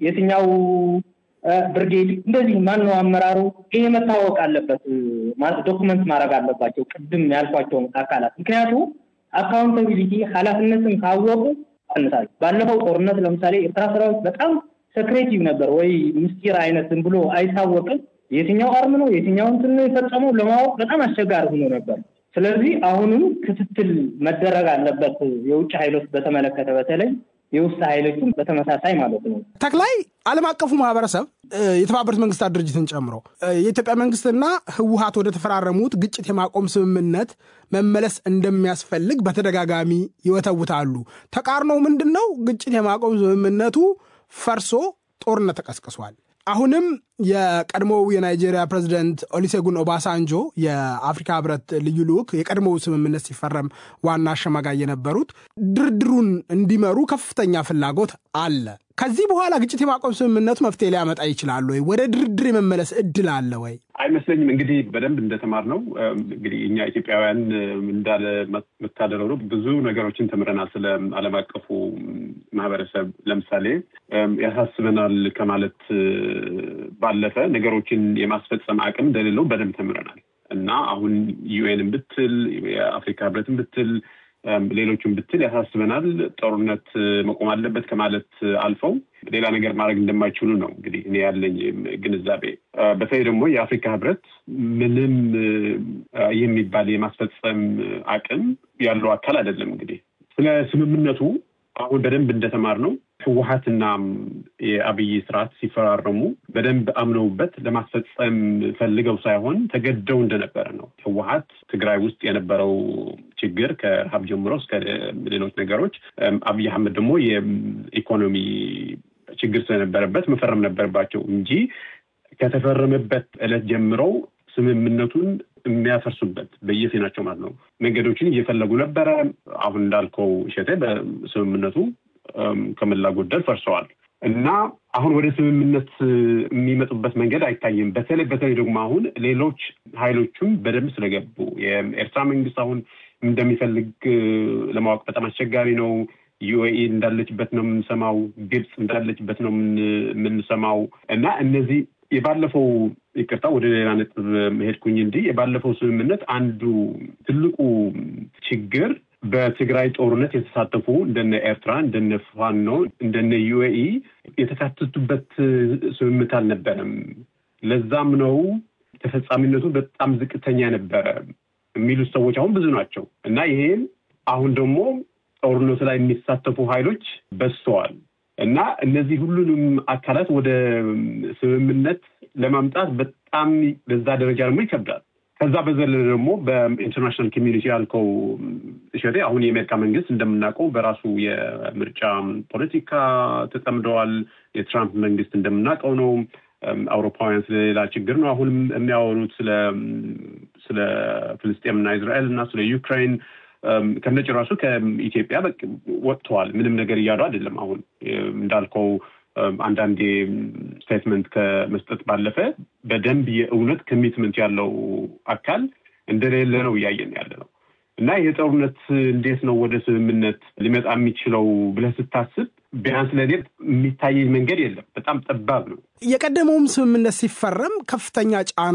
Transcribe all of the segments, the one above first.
የትኛው ብርጌድ እንደዚህ ማነው አመራሩ፣ ይሄ መታወቅ አለበት። ዶኩመንት ማድረግ አለባቸው ቅድም ያልኳቸውን አካላት። ምክንያቱም አካውንታቢሊቲ ኃላፊነትን ካወቁ ቀንሳል። ባለፈው ጦርነት ለምሳሌ ኤርትራ ሰራዊት በጣም ሰክሬቲቭ ነበር ወይ ምስጢር አይነት ዝም ብሎ አይታወቅም። የትኛው አርም ነው የትኛው እንትን ነው የፈጸመው ለማወቅ በጣም አስቸጋሪ ሆኖ ነበር። ስለዚህ አሁንም ክትትል መደረግ አለበት። የውጭ ኃይሎች በተመለከተ በተለይ የውስጥ ኃይሎችም በተመሳሳይ ማለት ነው። ተክላይ ዓለም አቀፉ ማህበረሰብ የተባበሩት መንግስታት ድርጅትን ጨምሮ የኢትዮጵያ መንግስትና ህወሀት ወደ ተፈራረሙት ግጭት የማቆም ስምምነት መመለስ እንደሚያስፈልግ በተደጋጋሚ ይወተውታሉ። ተቃርኖው ምንድን ነው? ግጭት የማቆም ስምምነቱ ፈርሶ ጦርነት ተቀስቅሷል። አሁንም የቀድሞው የናይጄሪያ ፕሬዚደንት ኦሊሴጉን ኦባሳንጆ የአፍሪካ ህብረት ልዩ ልዑክ የቀድሞው ስምምነት ሲፈረም ዋና አሸማጋይ የነበሩት ድርድሩን እንዲመሩ ከፍተኛ ፍላጎት አለ። ከዚህ በኋላ ግጭት የማቆም ስምምነቱ መፍትሄ ሊያመጣ ይችላል ወይ? ወደ ድርድር የመመለስ እድል አለ ወይ? አይመስለኝም። እንግዲህ በደንብ እንደተማር ነው እንግዲህ እኛ ኢትዮጵያውያን እንዳለ መታደል ሆኖ ብዙ ነገሮችን ተምረናል ስለ ዓለም አቀፉ ማህበረሰብ። ለምሳሌ ያሳስበናል ከማለት ባለፈ ነገሮችን የማስፈጸም አቅም እንደሌለው በደንብ ተምረናል እና አሁን ዩኤንን ብትል የአፍሪካ ህብረትን ብትል ሌሎቹን ብትል ያሳስበናል። ጦርነት መቆም አለበት ከማለት አልፈው ሌላ ነገር ማድረግ እንደማይችሉ ነው እንግዲህ እኔ ያለኝ ግንዛቤ። በተለይ ደግሞ የአፍሪካ ህብረት ምንም የሚባል የማስፈጸም አቅም ያለው አካል አይደለም። እንግዲህ ስለ ስምምነቱ አሁን በደንብ እንደተማር ነው ህወሀትና የአብይ ስርዓት ሲፈራረሙ በደንብ አምነውበት ለማስፈጸም ፈልገው ሳይሆን ተገደው እንደነበረ ነው። ህወሀት ትግራይ ውስጥ የነበረው ችግር ከረሃብ ጀምሮ እስከ ሌሎች ነገሮች፣ አብይ አህመድ ደግሞ የኢኮኖሚ ችግር ስለነበረበት መፈረም ነበረባቸው እንጂ ከተፈረመበት ዕለት ጀምረው ስምምነቱን የሚያፈርሱበት በየፊናቸው ማለት ነው መንገዶችን እየፈለጉ ነበረ። አሁን እንዳልከው እሸቴ በስምምነቱ ከሞላ ጎደል ፈርሰዋል እና አሁን ወደ ስምምነት የሚመጡበት መንገድ አይታይም። በተለይ በተለይ ደግሞ አሁን ሌሎች ኃይሎችም በደንብ ስለገቡ የኤርትራ መንግስት አሁን እንደሚፈልግ ለማወቅ በጣም አስቸጋሪ ነው። ዩኤኢ እንዳለችበት ነው የምንሰማው። ግብፅ እንዳለችበት ነው የምንሰማው እና እነዚህ የባለፈው ይቅርታ፣ ወደ ሌላ ነጥብ መሄድኩኝ እንጂ የባለፈው ስምምነት አንዱ ትልቁ ችግር በትግራይ ጦርነት የተሳተፉ እንደነ ኤርትራ፣ እንደነ ፋኖ፣ እንደነ ዩኤኢ የተካተቱበት ስምምነት አልነበረም። ለዛም ነው ተፈጻሚነቱ በጣም ዝቅተኛ ነበረ የሚሉት ሰዎች አሁን ብዙ ናቸው እና ይሄም አሁን ደግሞ ጦርነቱ ላይ የሚሳተፉ ኃይሎች በዝተዋል እና እነዚህ ሁሉንም አካላት ወደ ስምምነት ለማምጣት በጣም በዛ ደረጃ ደግሞ ይከብዳል። ከዛ በዘለለ ደግሞ በኢንተርናሽናል ኮሚኒቲ ያልከው እሸቴ፣ አሁን የአሜሪካ መንግስት እንደምናውቀው በራሱ የምርጫ ፖለቲካ ተጠምደዋል። የትራምፕ መንግስት እንደምናውቀው ነው። አውሮፓውያን ስለሌላ ችግር ነው አሁንም የሚያወሩት ስለ ስለ ፍልስጤምና እስራኤል እና ስለ ዩክራይን ከነጭራሹ ከኢትዮጵያ ወጥተዋል። ምንም ነገር እያሉ አይደለም። አሁን እንዳልከው አንዳንዴ ስቴትመንት ከመስጠት ባለፈ በደንብ የእውነት ኮሚትመንት ያለው አካል እንደሌለ ነው እያየን ያለ ነው እና ይህ ጦርነት እንዴት ነው ወደ ስምምነት ሊመጣ የሚችለው ብለህ ስታስብ ቢያንስ ለእኔ የሚታየኝ መንገድ የለም። በጣም ጠባብ ነው። የቀደመውም ስምምነት ሲፈረም ከፍተኛ ጫና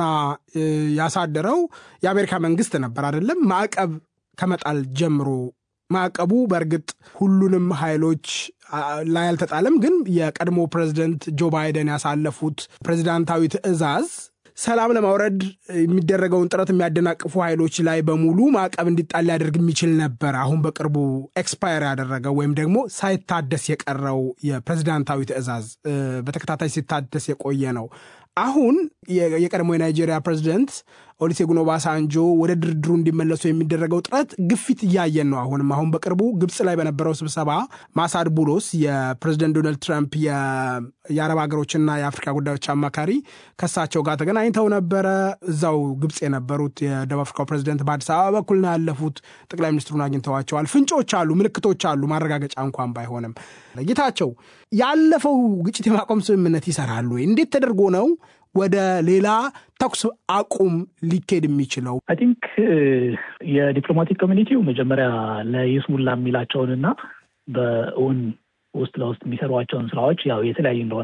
ያሳደረው የአሜሪካ መንግስት ነበር አይደለም? ማዕቀብ ከመጣል ጀምሮ ማዕቀቡ በእርግጥ ሁሉንም ኃይሎች ላይ አልተጣለም። ግን የቀድሞ ፕሬዚደንት ጆ ባይደን ያሳለፉት ፕሬዚዳንታዊ ትዕዛዝ ሰላም ለማውረድ የሚደረገውን ጥረት የሚያደናቅፉ ኃይሎች ላይ በሙሉ ማዕቀብ እንዲጣል ሊያደርግ የሚችል ነበር። አሁን በቅርቡ ኤክስፓየር ያደረገው ወይም ደግሞ ሳይታደስ የቀረው የፕሬዚዳንታዊ ትዕዛዝ በተከታታይ ሲታደስ የቆየ ነው። አሁን የቀድሞ የናይጄሪያ ፕሬዚደንት ኦሊሴጉን ኦባሳንጆ ወደ ድርድሩ እንዲመለሱ የሚደረገው ጥረት ግፊት እያየን ነው። አሁንም አሁን በቅርቡ ግብፅ ላይ በነበረው ስብሰባ ማሳድ ቡሎስ የፕሬዚደንት ዶናልድ ትራምፕ የአረብ ሀገሮችና የአፍሪካ ጉዳዮች አማካሪ ከሳቸው ጋር ተገናኝተው ነበረ። እዛው ግብፅ የነበሩት የደቡብ አፍሪካው ፕሬዚደንት በአዲስ አበባ በኩል ነው ያለፉት። ጠቅላይ ሚኒስትሩን አግኝተዋቸዋል። ፍንጮች አሉ፣ ምልክቶች አሉ፣ ማረጋገጫ እንኳን ባይሆንም። ጌታቸው ያለፈው ግጭት የማቆም ስምምነት ይሰራሉ ወይ? እንዴት ተደርጎ ነው ወደ ሌላ ተኩስ አቁም ሊኬድ የሚችለው? አይ ቲንክ የዲፕሎማቲክ ኮሚኒቲው መጀመሪያ ለይስሙላ የሚላቸውንና በእውን ውስጥ ለውስጥ የሚሰሯቸውን ስራዎች ያው የተለያዩ እንደሆነ